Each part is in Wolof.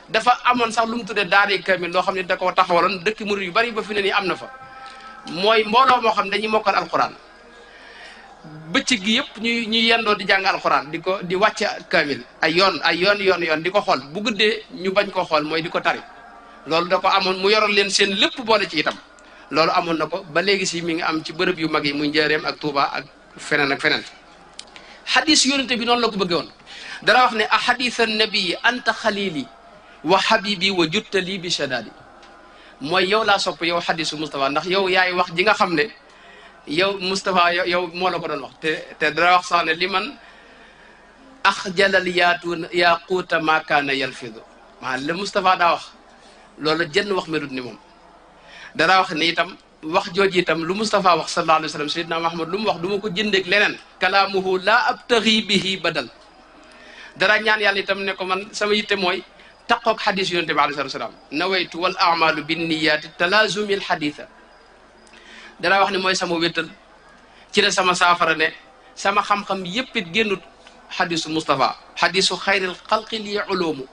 dafa amoon sax lu mu tuddee daari kamil loo xam ne da koo taxawaloon dëkk murid yu bari ba fi ne nii am na fa mooy mbooloo moo xam ne dañuy mokkal alquran bëccëg gi yëpp ñuy ñuy yendoo di jàng alquran di ko di wàcc kamil ay yoon ay yoon yoon yoon di ko xool bu guddee ñu bañ koo xool mooy di ko tari loolu da ko amoon mu yoroon leen seen lépp boole ci itam loolu amoon na ko ba léegi si mi ngi am ci bërëb yu mag yi muy njëreem ak Touba ak feneen ak feneen xadis yonente bi noonu la ko bëggee woon dara wax ne a xadisa nabii anta xalili wa habibi wa juttali bi shadadi mooy yow laa sopp yow xadisu Moustapha ndax yow yaay wax ji nga xam ne yow Moustapha yow moo la ko doon wax te te dara wax sax ne li man ax jalal yaatu yaquuta ma kaana yalfidu maanaam le Moustapha daa wax loolu jënn wax melut ni moom dara wax ne itam wax jooju itam lu Moustapha wax sallallahu alayhi wa sallam sayyidina Muhammad lu mu wax du ma ko jëndeeg leneen kalaamuhu laa abtaxi bihi badal dara ñaan yàlla itam ne ko man sama yitte mooy taqoog xadis yonente bi alayhi salaam nawaytu wal amalu binniyaati talaazumi alxaditha dara wax ne mooy sama wéttal ci la sama saafara ne sama xam-xam yépp it génnut xadisu Moustapha xadisu xayril xalqi li uloomu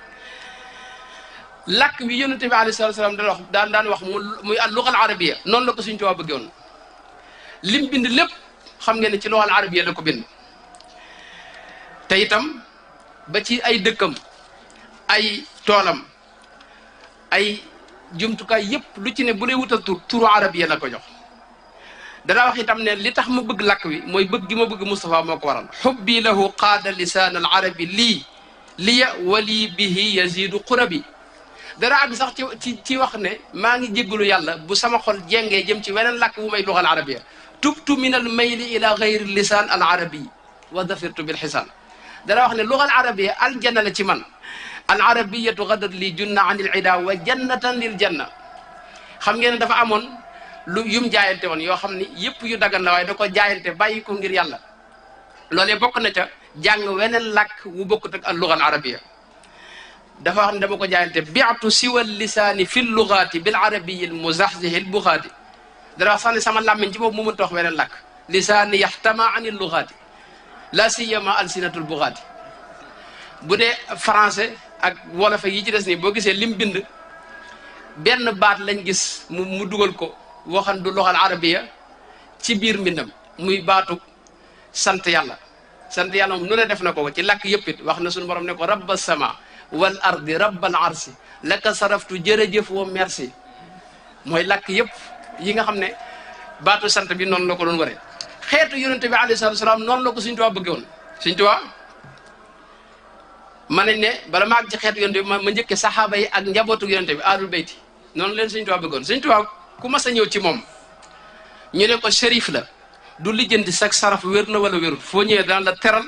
làkk wi yonente bi alayhi salaam daan wax daan daan wax mu muy al lugal arabiya noonu la ko suñ tubaab bëggoon lim bind lépp xam ngeen ne ci lugal arabiya la ko bind te itam ba ci ay dëkkam ay toolam ay jumtukaay yépp lu ci ne bu dee wutal tur turu arabiya la ko jox danaa wax itam ne li tax ma bëgg làkk wi mooy bëgg gi ma bëgg Moustapha moo ko waral xubbi lahu qaada lisaan al arabi lii liya wali bihi yazidu qurabi dara àgg sax ci ci ci wax ne maa ngi jéggalu yàlla bu sama xol jengee jëm ci weneen làkk bu may lugal arabiya tubtu min al mayli ila gayri lisaan al arabi wa dafirtu bil xisaan dara wax ne lugal arabiya aljanna la ci man al arabiyatu gadat li junna an il ida wa jannatan lil janna xam ngeen ne dafa amoon lu yum jaayante woon yoo xam ni yëpp yu dagan la waaye da ko jaayante bàyyi ko ngir yàlla loolee bokk na ca jàng weneen làkk wu bokkut ak al lugal arabiya dafa wax ne dama ko jaayante biatu siwa lisaani fi lugaati bil arabiyi l muzaxzihi l bugaati dara wax sax ne sama làmmiñ ci boobu mu mënta wax weneen làkk lisaani yaxtama an il lugaati la siyama alsinatul bugaati bu dee français ak wolof yi ci des nii boo gisee lim bind benn baat lañ gis mu mu dugal ko waxan du loxal arabiya ci biir mbindam muy baatu sant yàlla sant yàlla moom nu ne def na ko ci làkk yëpp it wax na suñu borom ne ko rabba sama wal ardi rabbal arsi laka saraftu jërëjëf wa merci mooy làkk yëpp yi nga xam ne baatu sant bi noonu la ko doon waree xeetu yonente bi alayhi salatu salaam noonu la ko Sëñ Tuubaa bëgge woon Sëñ Tuubaa ma nañ ne bala ma àgg ci xeetu yonente bi ma njëkke saxaaba yi ak njabootu yonente bi ahlul bayti noonu leen Sëñ Tuubaa bëggoon Sëñ Tuubaa ku mas a ñëw ci moom ñu ne ko shérif la du lijjanti sag saraf wér na wala wérul foo ñëwee dana la teral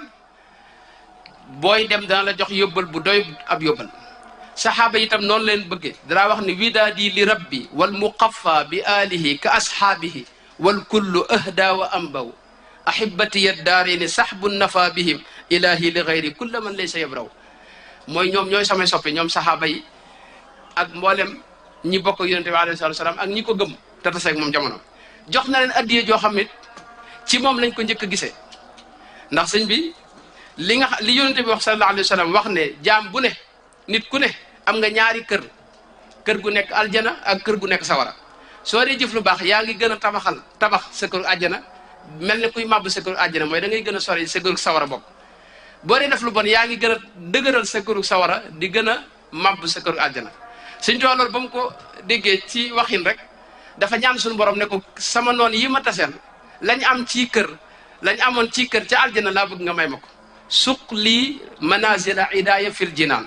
booy dem dana la jox yóbbal bu doy ab yóbbal saxaaba itam noonu leen bëggee danaa wax ne widaadi li rabbi wal muqaffa bi alihi ka ashaabihi wal kullu ahda wa ambaw ahibati ya daarini saxbu nafa bihim ilahi li gayri kulla man laysa yabraw mooy ñoom ñooy samay soppe ñoom saxaaba yi ak mboolem ñi bokk yonente bi alayhi salaam ak ñi ko gëm te taseeg moom jamono jox na leen addiye joo xam ne ci moom lañ ko njëkk a gisee ndax sëñ bi li nga li yonente bi wax sallallahu alayhi wa sallam wax ne jaam bu ne nit ku ne am nga ñaari kër kër gu nekk aljana ak kër gu nekk sawara soo dee jëf lu baax yaa ngi gën a tabaxal tabax sa kër àjjana mel ne kuy màbb sa kër àjjana mooy da ngay gën a sori sa kër sawara bokk boo dee def lu bon yaa ngi gën a dëgëral sa kër sawara di gën a màbb sa kër àjjana suñ too loolu ba mu ko déggee ci waxin rek dafa ñaan suñu borom ne ko sama noon yi ma taseel lañ am ci kër lañ amoon ci kër ca aljana laa bëgg nga may ma ko suq lii manazila idaaya fil jinaan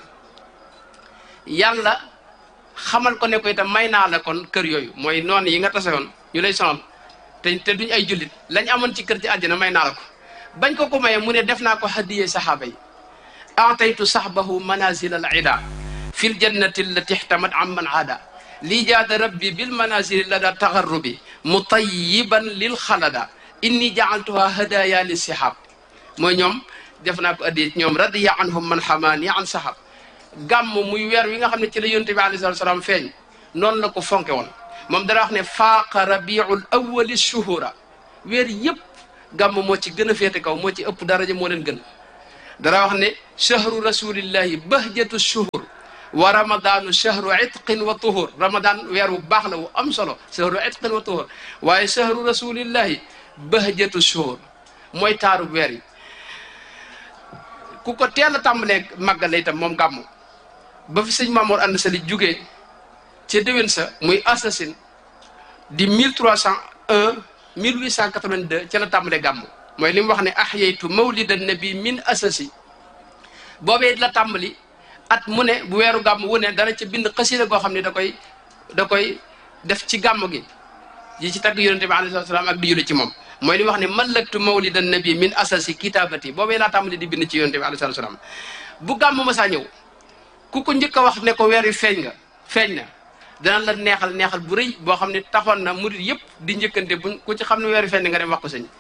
yàlla xamal ko ne ko itam may naa la kon kër yooyu mooy noon yi nga tasewoon ñu lay sonal te te duñ ay jullit lañ amoon ci kër ci aljana may naa la ko bañ ko ko mayee mu ne def naa ko hadiyee saxaaba yi ataytu saxbahu manazila al ida fi l jannati allati ihtamat am man aada lii jaada rabbi bil manazili lada tagarrubi mutayiban lil xalada inni jaaltuha hadaya li sihab mooy ñoom def naa ko addi ñoom radiya anhum man xamaani an sahab gàmm muy weer wi nga xam ne ci la yonte bi alayhi salatu salaam feeñ noonu la ko fonke woon moom dara wax ne faaqa rabiul awali shuhura weer yëpp gàmm moo ci gën a féete kaw moo ci ëpp daraja moo leen gën dara wax ne chahru rasulillahi bahjatu shuhur wa ramadaanu shahru itqin wa tuhur ramadan weer wu baax la wu am solo shahru itqin wa tuhur waaye shahru rasulillahi bahjatu shuhur mooy taaru weer yi ku ko teel a tàmbalee màggale itam moom gàmmu ba fi sëñ Mamoor ànd sali jugee ca déwén sa muy assasine di 1301 1882 ca la tàmbalee gàmmu mooy li mu wax ne ahyaytu mawlida nabi min asasi boobee la tàmbali at mu ne bu weeru gàmm wu ne dana ca bind xasida goo xam ne da koy da koy def ci gàmm gi yi ci tagg yonente bi alayhi salaam ak di julli ci moom mooy li mu wax ne mallaktu mawlida nabi min asasi kitabati boobee laa tàmbali di bind ci yonente bi alayhi salaam bu gàmm ma saa ñëw ku ko njëkk a wax ne ko weer wi feeñ nga feeñ na dana la neexal neexal bu rëy boo xam ne taxoon na murit yëpp di njëkkante buñ ku ci xam ne weer wi feeñ nga dem wax ko sëñ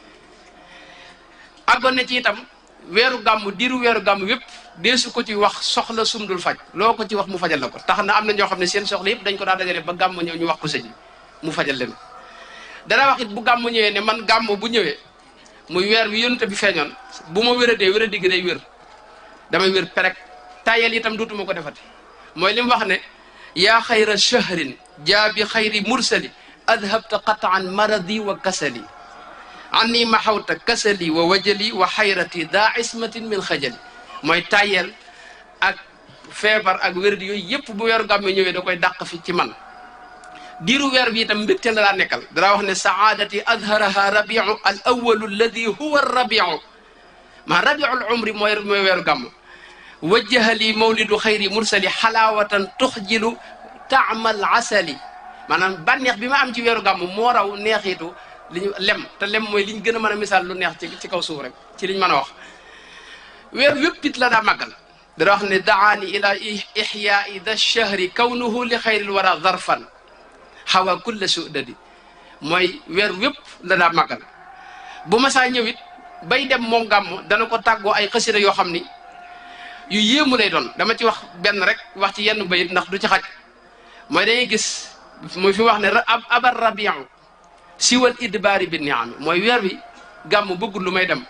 àggoon na ci itam weeru gàmm diiru weeru gàmm yëpp deesu ko ci wax soxla sumdul faj loo ko ci wax mu fajal la ko tax na am na ñoo xam ne seen soxla yëpp dañ ko daa dajale ba gàmm ñëw ñu wax ko sëñ mu fajal leen dana wax it bu gàmm ñëwee ne man gàmm bu ñëwee muy weer wi yonent bi feeñoon bu ma wéradee wéradi gi day wér damay wér perek tayel itam duutuma ko defati mooy li mu wax ne yaa xayra shahrin jaa bi xayri mursali adhabta qataan maradi wa kasali anni maxawta kasali wa wajali wa xayrati daa ismatin min xajali mooy tayel ak feebar ak wérdi yooyu yëpp bu weeru gàmme ñëwee da koy dàq fi ci man diiru weer bi itam mbégte la daa nekkal danaa wax ne saadati adharaha rabiu al awalu alladi huwa rabiu maa rabiu al umri mooy mooy weeru gàmm wajjaha li mawlidu xayri mursali xalaawatan tuxjilu taamal asali maanaam bànneex bi ma am ci weeru gàmm moo raw neexitu li ñu lem te lem mooy li ñu gën a mën a misaal lu neex ci ci kaw suuf rek ci liñ mën a wax weer wépp it la daa màggal dana wax ne daani ila ixyaai da shahri kawnuhu li xayril wara zarfan xawa kulla sudadi mooy weer wépp la daa màggal bu ma saa ñëwit bay dem moom gàmm dana ko tàggoo ay xasida yoo xam ni yu yéemu lay doon dama ci wax benn rek wax ci yenn bayit ndax du ci xaj mooy dañuy gis muy fi wax ne abar rabiu siwal idbaari bi niami mooy weer wi gàmm bëggul lu may dem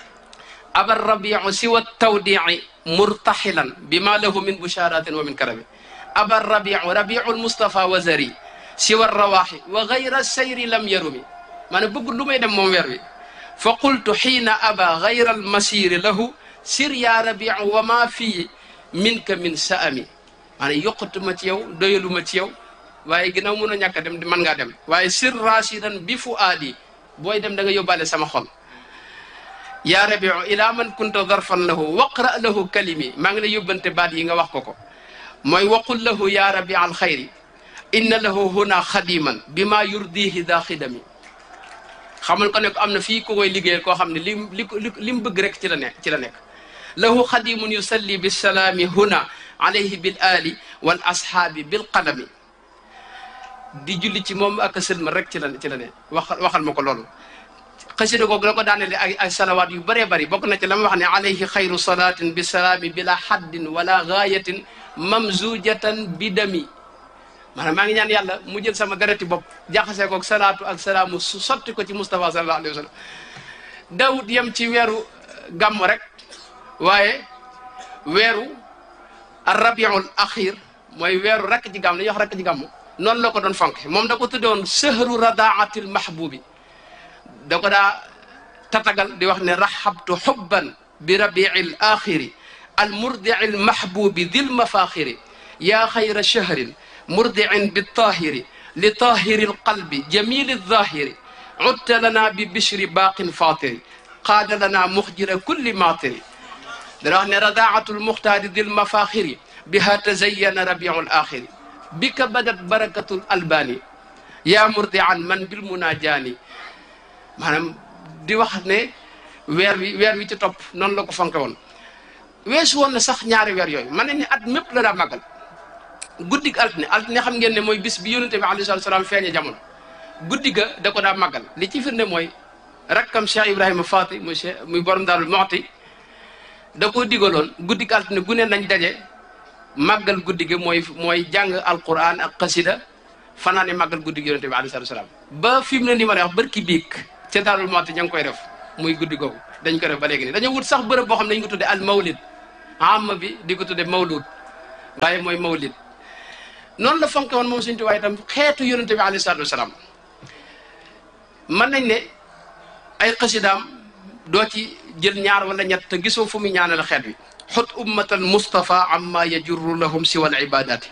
abar rabiu siwa tawdii murtaxilan bi ma lahu min busharatin wa min karami abar rabiu rabiu lmustafa wa zari siwa rawaxi wa gayra sayri lam yarumi maanaam bëggul lu may dem moom weer wi fa qultu xiina aba gayra almasiri lahu sir ya rabiu wa ma fii minka min saami maanaam yokkatuma ci yow doyaluma ci yow waaye ginnaaw mun a ñàkk a dem mën ngaa dem waaye sir rasidan bi fu aadi booy dem da nga yóbbaale sama xol yaa rabiu ila man kunta darfan lahu waqra lahu kalimi maa ngi lay yóbbante baat yi nga wax ko ko mooy waqul lahu ya rabi al xayri inna lahu huna xadiman bi ma yurdihi da xidami xamal ko ne ko am na fii ku koy liggéeyal koo xam ne li li li mu bëgg rek ci la nekk ci la nekk lahu xadimun yusalli bisalaami huna alayhi bil ali wal ashaabi bil qalami di julli ci moom ak sëlma rek ci la ci la ne wax waxal ma ko loolu xasida googu la ko daanele ay ay salawaat yu bëree bëri bokk na ci la ma wax ne alayhi xayru salatin bi salaami bila haddin wala gaayatin mamzujatan bi dami maanaam maa ngi ñaan yàlla mu jël sama dereti bopp jaxasee koog salaatu ak salaamu su sotti ko ci Moustapha sallallahu alayhi wa sallam Daawud yem ci weeru gàmm rek waaye weeru rabiul axir mooy weeru rakk ci gàmm dañuy wax rakk ci gàmm noonu la ko doon fonk moom da ko tuddoon sëhru radaatil mahbubi da ko daa tatagal di wax ne rahabtu xubban bi rabiil axiri al murdiil mahbubi dil mafaxiri yaa xayra shahrin murdiin bitahiri li tahiri alqalbi jamili alzahiri cudta lana bi bishri baaqin fatiri qaada lana muxjira kulli matiri dana wax ne radaatu lmuxtaari dil mafaxiri biha tazayana rabiu laxiri bika badat barakatu albani yaa murdian man bil munajaani maanaam di wax ne weer wi weer wi ci topp noonu la ko fonke woon weesu woon na sax ñaari weer yooyu man ne ni at mépp la daa màggal guddig altine altine xam ngeen ne mooy bis bi yonente bi alayhi salatu salaam feeñe jamono guddi ga da ko daa màggal li ci firnde mooy rakkam Cheikh Ibrahima Faati muy Cheikh muy borom Daarul Muxti da koo digaloon guddig altine gu ne nañ daje màggal guddi gi mooy mooy jàng alquran ak xasida fanaane màggal guddi gi yonente bi alayhi salatu salaam ba fi mu ne ni ma lay wax barki biig ca Daarul Muxti ña ngi koy def muy guddi googu dañ ko def ba léegi nii dañoo wut sax bërëb boo xam ne dañ ko tudde al mawlid amma bi di ko tudde mawlud waaye mooy mawlid noonu la fonke woon moom Sëñ Tuubaa itam xeetu yonente bi alayhi salaatu wasalaam mën nañ ne ay xasidaam doo ci jël ñaar wala ñett te gisoo fu mu ñaanal xeet wi xut ummatan mustafa amma yajurru lahum siwa al ibadati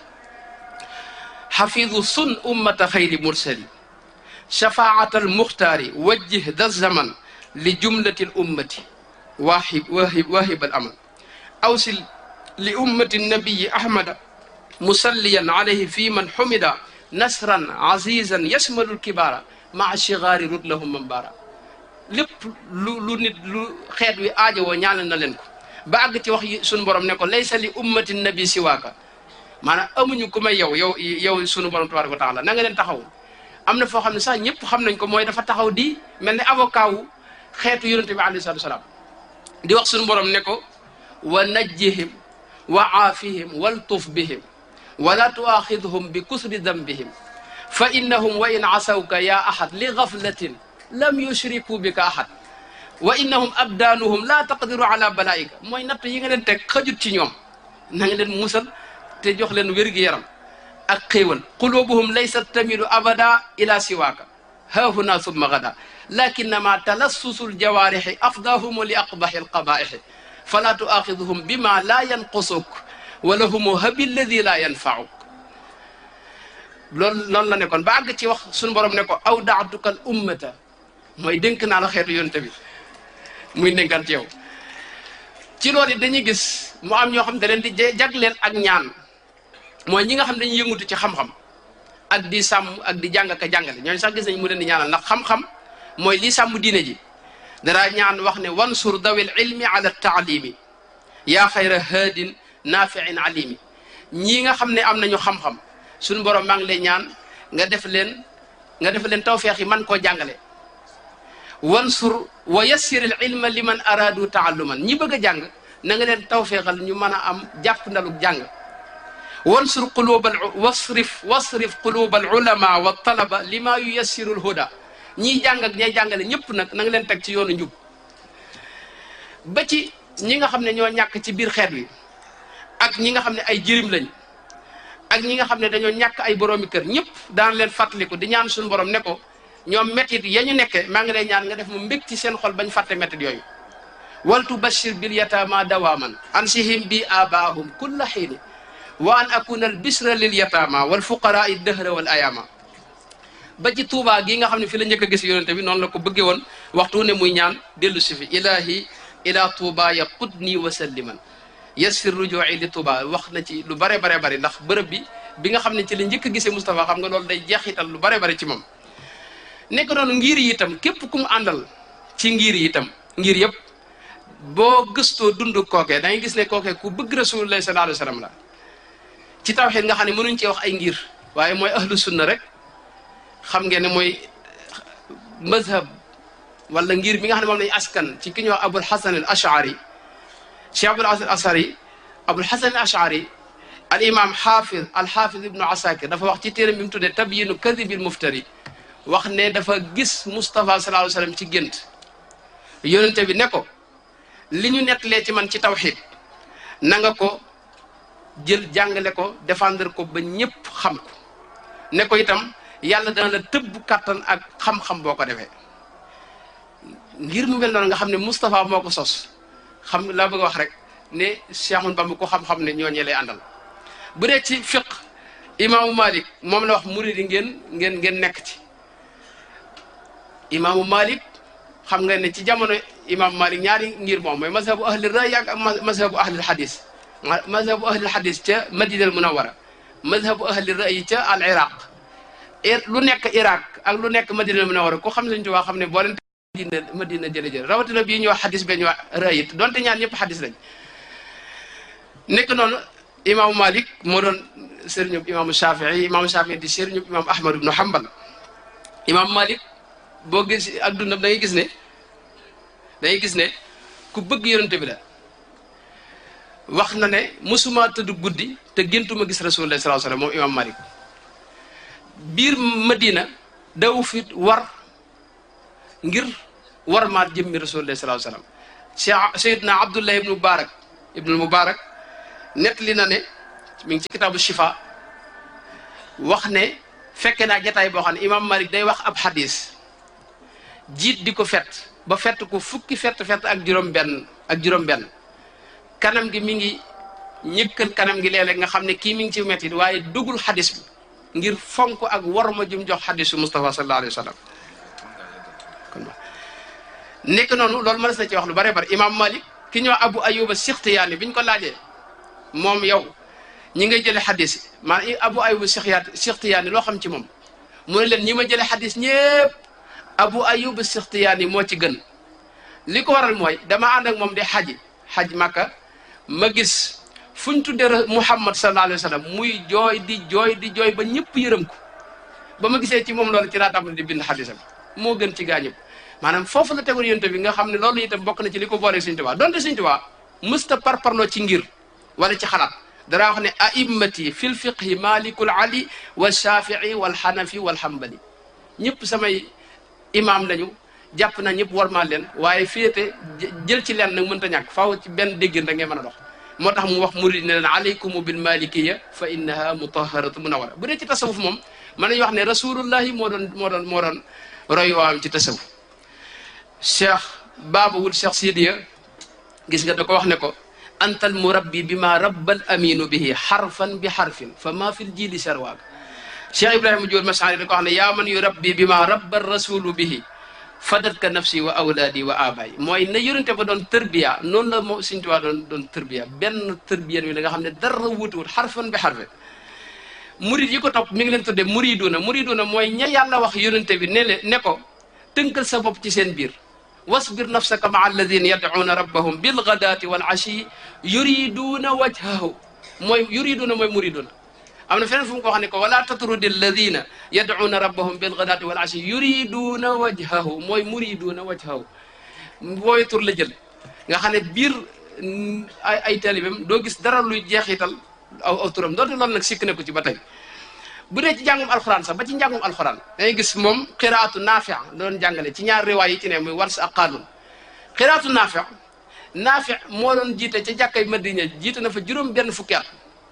xafidu sun ummata xayri mursali shafaat al muxtaari wajjih da zaman li jumlati al ummati waahib waahib waahib al amal awsil li ummati nabiyi ahmada musalliyan alayhi fi man xumida nasran azizan yasmalu lkibaara maa shigaari rut lahum mambaara lépp lu lu nit lu xeet wi aajowoo ñaanal na leen ko ba àgg ci wax yi suñu borom ne ko laysa li ummati nabi siwaaka maanaam amuñu ku may yow yow yow sunu borom tabaraka wa taala na nga leen taxaw am na foo xam ne sax ñëpp xam nañ ko mooy dafa taxaw di mel ne avocat wu xeetu yonente bi alayhi salatu wasalaam di wax suñu borom ne ko wa najjihim wa aafihim waltuf bihim wala tuaxidhum bi kusri dambihim fa innahum wa in asawka ya ahad li gaflatin lam yushriku bika ahad wa innahum abdaanuhum la taqdiru ala balaika mooy natt yi nga leen teg xajut ci ñoom na nga leen musal te jox leen wér-gi-yaram ak xéewal qulubuhum laysat tamilu abada ila siwaaka haahuna summa gada lakinnama talassusu ljawaarixi afdahumu li aqbaxi alqabaixi fala tuaxidhum bima la yanqusuk wala humu habi alladi la yanfauk loolu loolu la nekkoon ba àgg ci wax suñu borom ne ko aw daatuka al ummata mooy dénk naa la xeetu yonte bi muy dénkante yow ci loolu it dañuy gis mu am ñoo xam da leen di jagleel ak ñaan mooy ñi nga xam dañuy yëngutu ci xam-xam ak di sàmm ak di jàng ka jàngale ñooñu sax gis nañ mu leen di ñaanal ndax xam-xam mooy li sàmm diine ji dara ñaan wax ne wansur dawil ilmi ala taalimi yaa xayra haadin naafiin alimi ñii nga xam ne am nañu xam-xam suñu borom maa ngi lay ñaan nga def leen nga def leen tawfeex yi man koo jàngale wansur wa yassir al ilma liman aradu taalluman ñi bëgg a jàng na nga leen tawfeexal ñu mën a am jàpp ndaluk jàng wansur qulubal wasrif wasrif qulubal ulama wa talaba lima yuyassiru al huda ñiy jàng ak ñay jàngale ñëpp nag na nga leen teg ci yoonu njub ba ci ñi nga xam ne ñoo ñàkk ci biir xeet wi ak ñi nga xam ne ay jirim lañ ak ñi nga xam ne dañoo ñàkk ay boroomi kër ñëpp daan leen fàttaliku di ñaan suñu borom ne ko ñoom méttit ya ñu nekke maa ngi lay ñaan nga def mu mbég ci seen xol bañ fàtte méttit yooyu waltu bashir bil yatama dawaman ansihim bi abaahum kulla xiini wa an akuna al bisra lil yatama wal fuqara i dëhra wal ayama ba ci tuubaa gi nga xam ne fi la njëkk a gis yonente bi noonu la ko bëggee woon waxtu ne muy ñaan dellu si fi ilahi ila tuuba ya qudni wa salliman yassir ruju'i li tuuba wax na ci lu bare bare bari ndax bërëb bi bi nga xam ne ci la njëkk a gisee Moustapha xam nga loolu day jeexital lu bare bare ci moom nekk noonu ngir yi itam képp ku mu àndal ci ngir yi itam ngir yëpp boo gëstoo dund kookee da ngay gis ne kookee ku bëgg rasulullah sallallahu alayhi wa sallam la ci tawxiid nga xam ne mënuñ cee wax ay ngir waaye mooy ahlu sunna rek xam ngeen ne mooy mazhab wala ngir mi nga xam ne moom lañu askan ci ki ñuy wax abul hasan al ashari cheikh abul hasan al ashari abul hasan al ashari al imam xaafid al xaafid ibnu asakir dafa wax ci téeram bi mu tuddee tabyinu kadibil muftari wax ne dafa gis Moustapha sallallahu alayhi wa sallam ci gént yonente bi ne ko li ñu nettalee ci man ci tawxid na nga ko jël jàngale ko défendre ko ba ñëpp xam ko ne ko itam yàlla dana la tëbb kàttan ak xam-xam boo ko defee ngir mu mel noonu nga xam ne Moustapha moo ko sos xam laa bëgg a wax rek ne Cheikh Ahmadou Bamba ko xam-xam ne ñooñee lay àndal bu dee ci fiq imaamu Malik moom la wax murid yi ngeen ngeen ngeen nekk ci imaamu Malik xam nga ne ci jamono imaamu Malik ñaari ngir moom mooy mazhabu ahli ray ak mazhabu ahli hadis mazhabu ahli hadis ca Madina al Munawara mazhabu ahli ray ca al Iraq lu nekk Iraq ak lu nekk Madina al Munawara ku xam ne Sëñ Tuubaa xam ne boo leen Madina Madina jële jële rawatina bii ñuy wax hadis ba ñuy wax ray it donte ñaar ñëpp hadis lañ nekk noonu imaamu Malik moo doon sëriñu imaamu Shafii imaamu Shafii di sëriñu imaamu Ahmad ibnu Hanbal imaamu Malik boo gis ak dundam da ngay gis ne da ngay gis ne ku bëgg yonente bi la wax na ne mosuma tëdd guddi te géntuma gis rasulullah sallallahu alayhi wasallam moom imam Malik biir Madina daw fi war ngir war maat jëmmi rasulullah sallallahu alayhi wasallam Cheikh Seydina Abdullah ibnu Mubarak ibnu Mubarak net li na ne mi ngi ci kitaabu shifa wax ne fekke naa jataay boo xam ne imam malik day wax ab xadis jiit di ko fett ba fett ko fukki fett fett ak juróom benn ak juróom benn kanam gi mi ngi ñëkkal kanam gi léeg-léeg nga xam ne kii mi ngi ci metti waaye dugul xadis bi ngir fonk ak warma jum jox xadisu Mustafa sallallahu alayhi wa sallam kon nekk noonu loolu mënees na ci wax lu bare bare imam malik ki ñëw abu ayuba sixtiyaani bi ñu ko laajee moom yow ñi ngay jële xadis maanaam abu ayuba sixtiyaani sixtiyaani loo xam ci moom mu ne leen ñi ma jële xadis ñëpp abu ayuba sixtiyaani moo ci gën li ko waral mooy dama ànd ak moom de xaji xaj makka ma gis fu ñu tuddee muhammad sallallahu alayhi wa sallam muy jooy di jooy di jooy ba ñëpp yërëm ko ba ma gisee ci moom loolu ci laa tàmbali di bind xadisam moo gën ci gaa ñëpp maanaam foofu la tegoon yonte bi nga xam ne loolu itam bokk na ci li ko booleeg Sëñ Tuubaa donte Sëñ Tuubaa mësta parparloo ci ngir wala ci xalaat dara wax ne a'immati fil fiqhi malikul ali wa shafii wal xanafi wal xambali ñëpp samay imaam lañu jàpp na ñëpp war maa leen waaye féete jël ci leen nag mënta ñàkk faaw ci benn déggin da ngay mën a dox moo tax mu wax murid ne leen alaykum bil malikiya fa innaha mutaharatu munawara bu dee ci tasawuf moom mën nañu wax ne rasulullahi moo doon moo doon moo doon roy waam ci tasawuf cheikh baabawul cheikh sidiya gis nga da ko wax ne ko antal murabbi bi ma rabbal aminu bihi xarfan bi xarfin fa ma fil jili sarwaag cheikh ibrahima jóor masaani da ko wax ne yaa man yu rabbi bi ma rabbal rasulu bihi fadat ka nafsi wa awlaadi wa abaay mooy na yonente ba doon tërbiya noonu la moo Sëñ Tuubaa doon doon tërbiya benn tërbiya bi la nga xam ne dara wutuwut xarfan bi xarfin murid yi ko topp mi ngi leen tudde muriduna muriduna mooy ña yàlla wax yonente bi ne le ne ko tënkal sa bopp ci seen biir wasbir nafsaka maa alladina yadcuuna rabbahum bilgadaati wal ashi yuriduuna wajhahu mooy yuriduuna mooy muriduna am na feneen fu mu ko wax ne ko wala tatrudi alladina yadcuuna rabbahum bilgadaati wal ashi yuriduuna wajhahu mooy muriduuna wajhahu booy tur la jël nga xam ne biir ay ay talibam doo gis dara luy jeexital aw aw turam doonte loolu nag sikk na ko ci ba tey bu dee ci njàngum alxuraan sax ba ci njàngum alxuraan dangay gis moom xiraatu naafi doon jàngale ci ñaar riwaay yi ci ne muy wars ak qaalun xiraatu naafi naafi moo doon jiite ca jàkkay madina jiite na fa juróom benn fukki at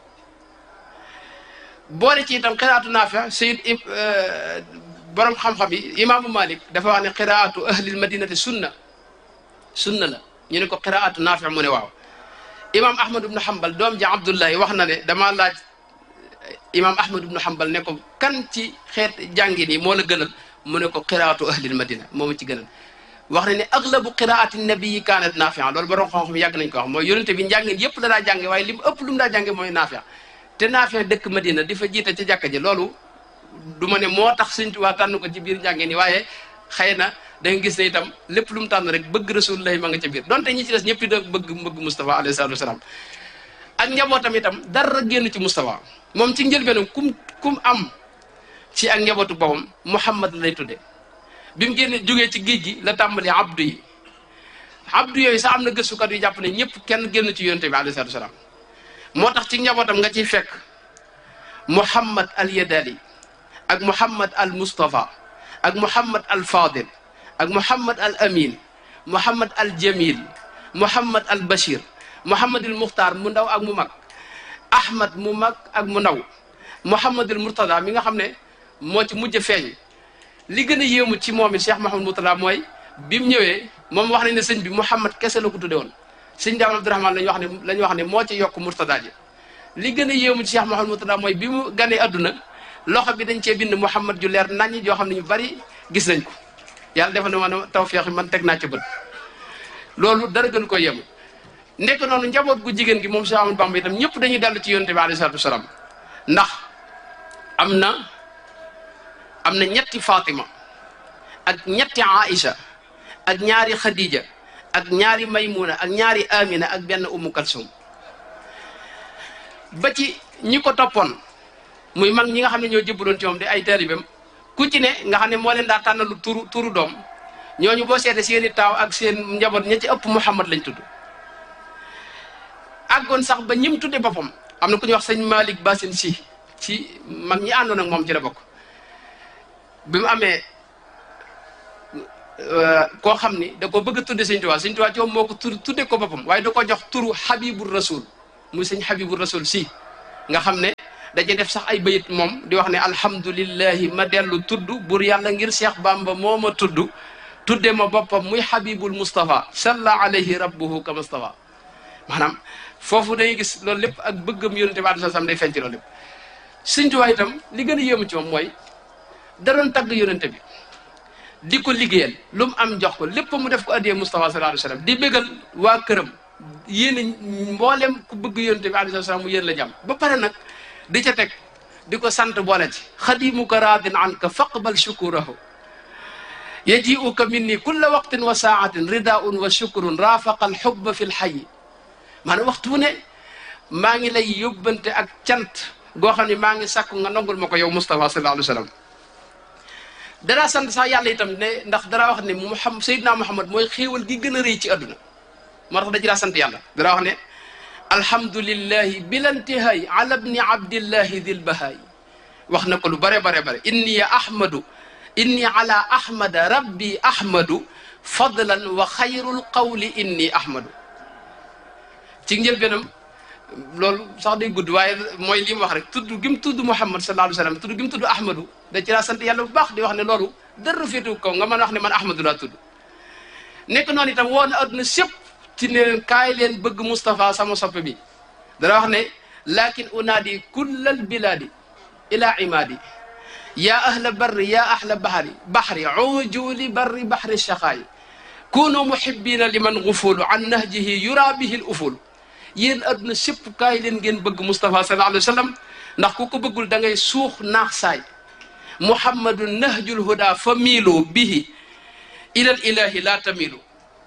boole ci itam xiraatu naafi sayid borom xam-xam yi imaamu malik dafa wax ne xiraatu ahlil madinati sunna sunna la ñu ne ko xiraatu naafi mu ne waaw imaam ahmad ibnu hambal doom ja abdullahi wax na ne dama laaj imam ahmad ibnu hambal ne ko kan ci xeet jàngin yi moo la gënal mu ne ko qiraatu ahlil madina moo ma ci gënal wax na ne aglabu qiraati nabii kaanat naafia loolu borom xam-xam yàgg nañ ko wax mooy yonente bi njàngin yëpp la daa jànge waaye li mu ëpp lu mu daa jànge mooy naafia te naafia dëkk madina di fa jiite ca jàkka ji loolu du ma ne moo tax Sëñ Tuubaa tànn ko ci biir njàngin yi waaye xëy na da nga gis ne itam lépp lu mu tànn rek bëgg rasulullahi ma nga ca biir donte ñi ci des ñëpp da bëgg bëgg Moustapha alayhi salaatu wasalaam ak njabootam itam dara génn ci Moustapha moom ci njëlbeenam kum kum am ci ak njabootu boppam Muhammad lay tudde bi mu génne jógee ci géej gi la tàmbali abdu yi abdu yooyu sax am na gëstukat yu jàpp ne ñëpp kenn génn ci yonente bi alayhi salaatu wasalaam moo tax ci njabootam nga ciy fekk Muhammad al Yadali ak Muhammad al Mustafa ak Muhammad al Fadil ak Muhammad al Amin Muhammad al Jamil Muhammad al Bashir Muhammad al Muxtaar mu ndaw ak mu mag Ahmad mu mag ak mu ndaw Muhammad al Murtada mi nga xam ne moo ci mujj feeñ li gën a yéemu ci moom it Cheikh Mahamad Murtada mooy bi mu ñëwee moom wax nañ ne sëñ bi Muhammad kese la ko tudde woon sëñ Daam Abdourahman lañu wax ne lañu wax ne moo ci yokk Murtada ji li gën a yéemu ci Cheikh Mahamad Murtada mooy bi mu ganee adduna loxo bi dañ cee bind Muhammad ju leer naññ joo xam ne ñu bari gis nañ ko yàlla defal na ma tawfeex man teg naa ci bët loolu dara gën ko yéemu nekk noonu njaboot gu jigéen gi moom Cheikh Ahmadou Bamba itam ñëpp dañuy dellu ci yonte bi alayhi salaatu wasalaam ndax am na am na ñetti Fatima ak ñetti Aïcha ak ñaari Khadija ak ñaari Maymuna ak ñaari Amina ak benn Ummu Kalsum ba ci ñi ko toppoon muy mag ñi nga xam ne ñoo jëbbaloon ci moom di ay taalibeem ku ci ne nga xam ne moo leen daa tànnalu turu turu doom ñooñu boo seete seeni taaw ak seen njaboot ña ci ëpp Muhammad lañ tudd àggoon sax ba ñim tudde boppam am na ku ñuy wax sëñ Malick Bassine si ci mag ñi àndoon ak moom ci la bokk bi mu amee koo xam ni da ko bëgg a tudde sëñ Tuubaa sëñ Tuubaa ci moom moo ko tur tudde ko boppam waaye da ko jox turu Habibur Rasul muy sëñ Habibur Rasul si nga xam ne daje def sax ay bayit moom di wax ne alhamdulillahi ma dellu tudd bur yàlla ngir Cheikh Bamba moo ma tudd tudde ma boppam muy habibul Mustafa salla alayhi rabbuhu ka Mustafa maanaam foofu dañuy gis loolu lépp ak bëggam yonente bi alayhi salaam day feeñ ci loolu lépp Sëñ Tuubaa itam li gën a yéemu ci moom mooy da doon tagg yonente bi di ko liggéeyal lu mu am jox ko lépp mu def ko addiyee Mustafa sallallahu alayhi wasallam di bégal waa këram yéen mboolem ku bëgg yonente bi alayhi salaam mu yéen la jàmm ba pare nag di ca teg di ko sant boole ci xadimuka raadin anka faqbal shukurahu yajiuka minni kulla waqtin wa saatin ridaun wa shukrun raafaqa alxubba fi lxayi maanaam waxtu wu ne maa ngi lay yóbbante ak cant goo xam ne maa ngi sàkku nga nangul ma ko yow Mustafa sallallahu alayhi wa sallam dara sant sax yàlla itam ne ndax dara wax ne Muhammad Seydina Muhammad mooy xéewal gi gën a rëy ci àdduna moo tax da ci daa sant yàlla dara wax ne alhamdulillahi bilantihaay ala bni abdillahi dil bahaay wax na ko lu bare bare bare inni ahmadu inni ala ahmada rabbi ahmadu fadlan wa xayrul qawli inni ahmadu ci njëlbeenam loolu sax day gudd waaye mooy li mu wax rek tudd gi mu tudd Muhammad sallallahu alayhi wa sallam tudd gi mu tudd ahmadu da ci daa sant yàlla bu baax di wax ne loolu dara féetu kaw nga mën a wax ne man ahmadu laa tudd nekk noonu itam woo na adduna sépp ci ne leen kaay leen bëgg Moustapha sama soppe bi dana wax ne lakin unaadi kullal bilaadi ila imaadi yaa ahla barri yaa ahla bahri bahri ujuli barri bahri shaqaayi kunu muhibbina liman gufulu an nahjihi yura bihi l uful yéen adduna sépp kaay leen ngeen bëgg Moustapha sallallahu alayhi wa sallam ndax ku ko bëggul da ngay suux naax saay muhammadu nahjul huda fa miilu bihi ilal ilahi la tamilu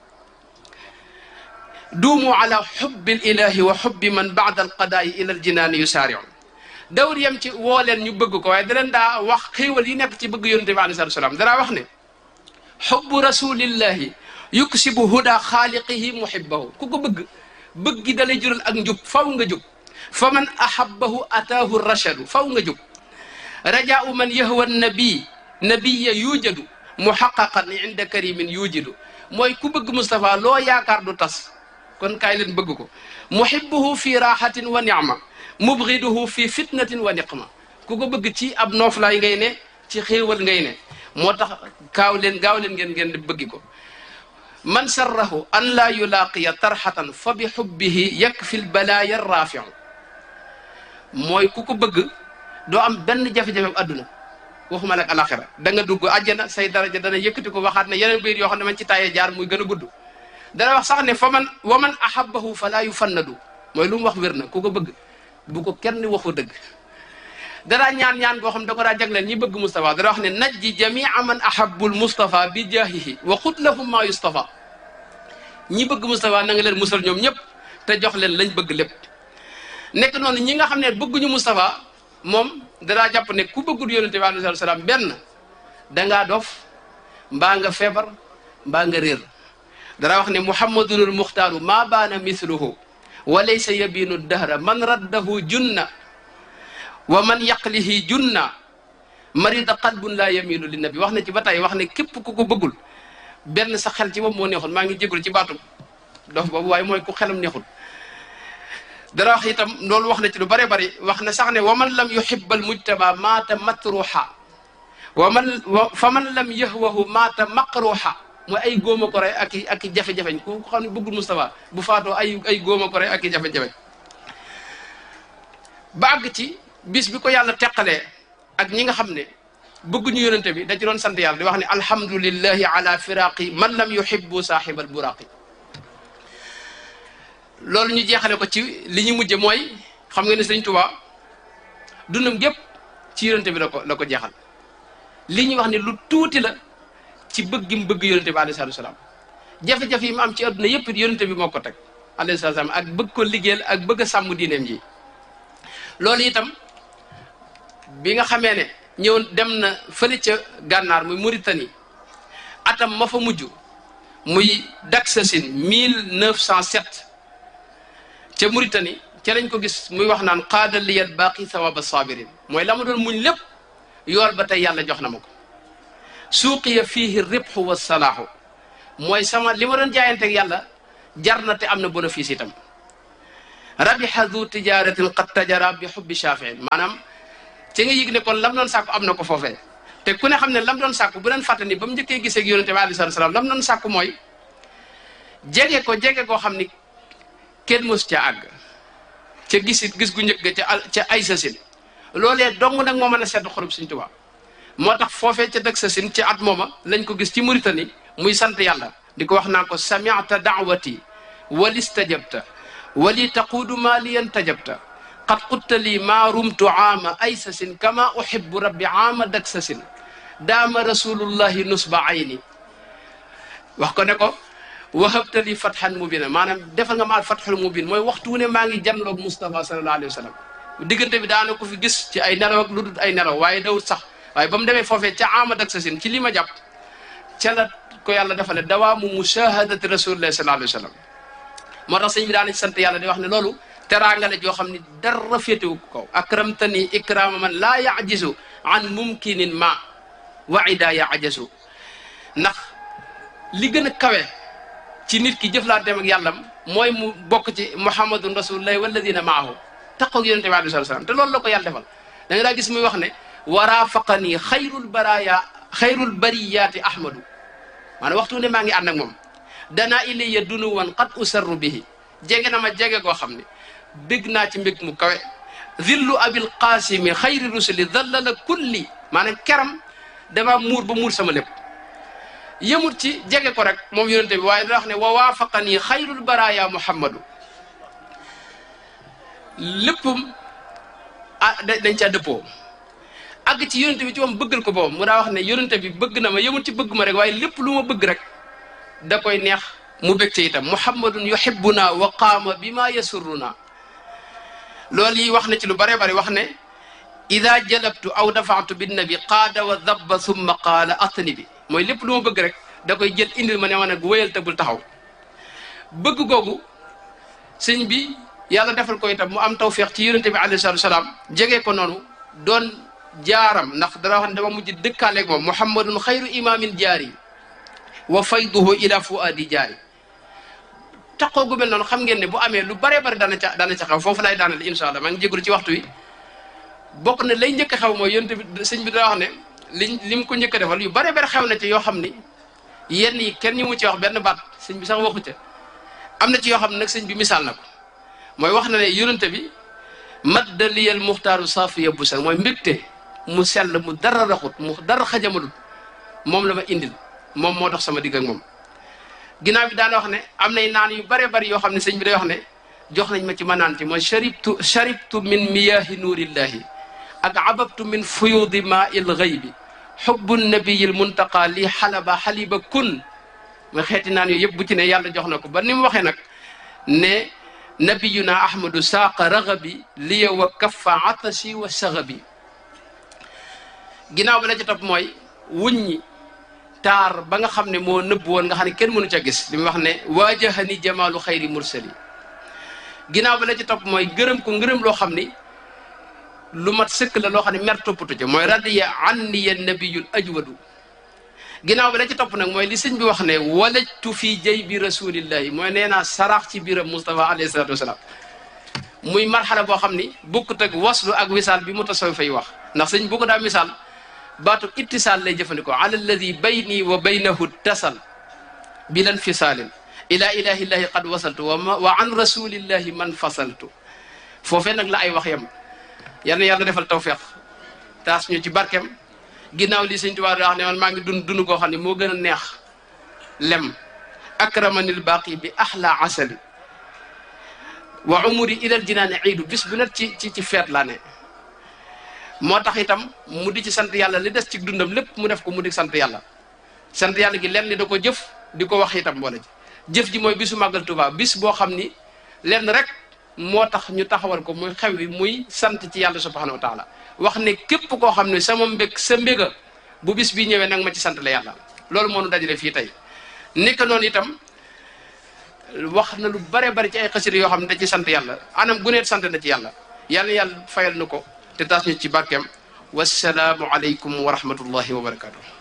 duumu ala xubbi ilahi wa xubbi man baada alqadaai ila aljinaani yusaariu dawr yem ci woo leen ñu bëgg ko waaye da leen daa wax xéewal yi nekk ci bëgg yonente bi alei salatu salaam danaa wax ne xubbu rasulillahi yuksibu huda xaaliqihi muhibbahu ku ko bëgg bëgg gi dalay jural ak njub faw nga jub fa man ahabbahu ataahu rachadu faw nga jub rajaau man yahwa nabi nabiya yujadu muhaqaqan inda karimin yujidu mooy ku bëgg Moustapha loo yaakaar du tas kon kaay leen bëgg ko muhibbuhu fi raxatin wa nicma mubgiduhu fi fitnatin wa niqma ku ko bëgg ci ab nooflaay ngay ne ci xéewal ngay ne moo tax kaaw leen gaaw leen ngeen ngeen di bëggi ko man sarrahu an laa yulaaqiya tarxatan fa bi xubbihi yakfi lbalaaya rafiu mooy ku ko bëgg doo am benn jafe-jafe adduna waxuma nag alaxira da nga dugg àjjana say daraja dana yëkkati ko waxaat ne yeneen biir yoo xam ne man ci tàyyee jaar muy gën a gudd dana wax sax ne fa man wa man ahabbahu fala yufannadu mooy lu mu wax wér na ku ko bëgg bu ko kenn waxu dëgg danaa ñaan ñaan goo xam da ko daa jagleel ñi bëgg Moustapha dana wax ne najji jamia man ahabbul Moustapha bi jaahihi wa xut lahum ma yustafa ñi bëgg Moustapha na nga leen musal ñoom ñëpp te jox leen lañ bëgg lépp nekk noonu ñi nga xam ne bëgguñu Moustapha moom danaa jàpp ne ku bëggul yonente bi alayhi salaam benn dangaa dof mbaa nga feebar mbaa nga réer dara wax ne muhammadunul muxtaaru maa baana mithluhu wa laysa yabinu dahra man raddahu junna wa man yaqlihi junna marida qalbun laa yamilu li nabi wax na ci ba tey wax ne képp ku ko bëggul benn sa xel ci moom moo neexul maa ngi jégul ci baatu dof boobu waaye mooy ku xelam neexul dara wax itam loolu wax na ci lu bare bari wax na sax ne wa man lam yuhibba al mujtama maata matruha wa man fa man lam yahwahu maata maqruha mooy ay góoma ko rey ak i ak i jafe-jafeñ ku xam ne bëggul Moustapha bu faatoo ay ay góoma ko rey ak i jafe-jafeñ ba àgg ci bis bi ko yàlla teqalee ak ñi nga xam ne bëgguñu yonente bi da ci doon sant yàlla di wax ne alhamdulillahi ala firaqi man lam yuhibbu saaxibal buraqi loolu ñu jeexale ko ci li ñu mujje mooy xam nga ne sëñ Tuubaa dundam gépp ci yonente bi la ko la ko jeexal li ñuy wax ne lu tuuti la ci bëgg gi mu bëgg yonente bi alayhi salaatu salaam jafe-jafe yi mu am ci adduna yëpp yonente bi moo ko teg alayhi salaatu salaam ak bëgg ko liggéeyal ak bëgg a sàmm diineem ji loolu itam bi nga xamee ne ñëw dem na fële ca gànnaar muy Mauritanie atam ma fa mujj muy Daksasin 1907 ca Mauritanie ca lañ ko gis muy wax naan qaada liyal baaqi thawaba sabirin mooy la ma doon muñ lépp yool ba tey yàlla jox na ma ko suuqiya fiihi ribxu wa salaahu mooy sama li ma doon jaayanteeg yàlla jar na te am na bénéfice itam rabiha du tijaratin qad tajara bi xubbi shafiin maanaam ci nga yëg ne kon lam doon sàkku am na ko foofee te ku ne xam ne lam doon sàkku bu leen fàtte ni ba mu njëkkee gisee ak yonente bi alayhi salaam lam doon sàkku mooy jege ko jege koo xam ni kenn mos ca àgg ca gisit gis gu njëkk ca ca ay sasin loolee dong nag moo mën a sedd xolub Sëñ Tuubaa moo tax foofee ca dëkk sasin ci at mooma lañ ko gis ci Mauritanie muy sant yàlla di ko wax naa ko sami'ta da'wati walistajabta wali taquudu maa liyan tajabta qad qutta lii maa rumtu aama ay sasin kama uhibbu rabbi aama dak sasin daama rasulullahi nusba ayni wax ko ne ko wahabta li fathan mubina maanaam defal nga ma fathul mubin mooy waxtu wu ne maa ngi janloog Moustapha sallallahu alayhi wa sallam diggante bi daana ko fi gis ci ay nelaw ak lu dul ay nelaw waaye dawut sax waaye ba mu demee foofee ca amad ak sasin ci li ma jàpp ca la ko yàlla defale dawaamu mushahadati rasulillahi sallallahu alayhi wa sallam moo tax sëñ bi daana ci sant yàlla di wax ne loolu teraanga la joo xam ne dara féetewu ko kaw akramtani ikrama man laa yajisu an mumkinin ma wa ida yajasu ndax li gën a kawe ci nit ki jëflanteem ak yàllam mooy mu bokk ci muhammadun rasulullahi walladina maahu taqoog yonente bi alei salaam te loolu la ko yàlla defal da nga daa gis muy wax ne warafaqanii xayrul baraya xayrul bariyaati ahmadu maanaam waxtu ne maa ngi ànd ak moom danaa ilayya dunuwan qad usarru bihi jege na ma jege koo xam ne bég naa ci mbég mu kawe zillu abil qasimi xayri rusuli dallala kulli maanaam keram dama muur ba muur sama lépp yëmut ci jege ko rek moom yonente bi waaye dana wax ne wa waafaqanii xayrul baraya muhammadu léppam ah dañ caa dëppoo àgg ci yonente bi ci moom bëggal ko boobu mu daa wax ne yonente bi bëgg na ma yëmut ci bëgg ma rek waaye lépp lu ma bëgg rek da koy neex mu bég ci itam muhammadun yuhibbuna wa qaama bi ma yasurruna loolu yi wax na ci lu bare bare wax ne ida jalabtu aw dafaatu binnabi qaada wa dabba summa qaala atni bi mooy lépp lu ma bëgg rek da koy jël indil ma ne ma nag wéyal te bul taxaw bëgg googu sëñ bi yàlla defal ko itam mu am tawféex ci yonente bi alayhi salaatu salaam jege ko noonu doon jaaram ndax dana wax ne dama mujj dëkkaaleeg moom muhammadun xayru imaamin jaari wa fayduhu ila fuadi jaari taxoo gu mel noonu xam ngeen ne bu amee lu bare bare dana ca dana ca xew foofu lay daanal incha allah maa ngi jégalu ci waxtu wi bokk na lay njëkk a xew mooy yonente bi sëñ bi dana wax ne liñ li mu ko njëkk a defal yu bare bare xew na ci yoo xam ni yenn yi kenn ñu mu ci wax benn baat sëñ bi sax waxu ca am na ci yoo xam ne nag sëñ bi misaal na ko mooy wax na ne yonente bi madda liyal muxtaaru saafiya bu sax mooy mbégte mu sell mu dara raxut mu dara xajamalul moom la ma indil moom moo dox sama digg ak moom ginnaaw bi daana wax ne am nay naan yu bare bari yoo xam ne sëñ bi day wax ne jox nañ ma ci ma naan ci mooy sharibtu sharibtu min miyahi nuurillahi ak ababtu min fuyudi ma il gaybi xubbu nabiyil muntaqa li xalaba xaliba kun mooy xeeti naan yooyu yëpp bu ci ne yàlla jox na ko ba ni mu waxee nag ne nabiyuna ahmadu saaqa ragabi liya wa kaffa atashi wa sagabi ginnaaw ba la ci topp mooy wuññi taar ba nga xam ne moo nëbb woon nga xam ne kenn mënu ca gis li mu wax ne waajahani jamaalu xayri mursali ginnaaw ba la ci topp mooy gërëm ko ngërëm loo xam ni lu mat sëkk la loo xam ne mer toppatu ca mooy radiya anniya nabiyul ajwadu ginnaaw bi la ci topp nag mooy li sëñ bi wax ne walajtu fii jay bi rasulillahi mooy nee naa saraax ci biiram Moustapha alayhi salatu wasalaam muy marxala boo xam ni bukkut ak waslu ak wisaal bi mu tasaw fay wax ndax sëñ bu ko daa misaal baatu ittisaal lay jëfandikoo ala alladi bayni wa baynahu tasal bilan fisaalin ila ilahillahi qad wasaltu wa wa an rasulillahi man fasaltu foofee nag la ay wax yam yal na yàlla defal tawfeex taas ñu ci barkem ginnaaw li sëñ Tuubaa wax ne man maa ngi dund dund koo xam ne moo gën a neex lem akramanil baqi bi ahla asali wa umuri ilal jinaani iidu bis bu net ci ci ci feet laa ne moo tax itam mu di ci sant yàlla li des ci dundam lépp mu def ko mu di sant yàlla sant yàlla gi lenn li da ko jëf di ko wax itam boole ci jëf ji mooy bisu màggal Tuubaa bis boo xam ni lenn rek moo tax ñu taxawal ko muy xew wi muy sant ci yàlla subhanahu wa taala wax ne képp koo xam ne sama mbég sa mbéga bu bis bi ñëwee nag ma ci sant la yàlla loolu moo nu dajale fii tey nekk noonu itam wax na lu bare bari ci ay xasida yoo xam ne da ci sant yàlla anam guneet sant na ci yàlla yàlla yàlla fayal na ko te taas ñu ci barkeem wasalaamu aleykum wa rahmatullahi wa barakatuh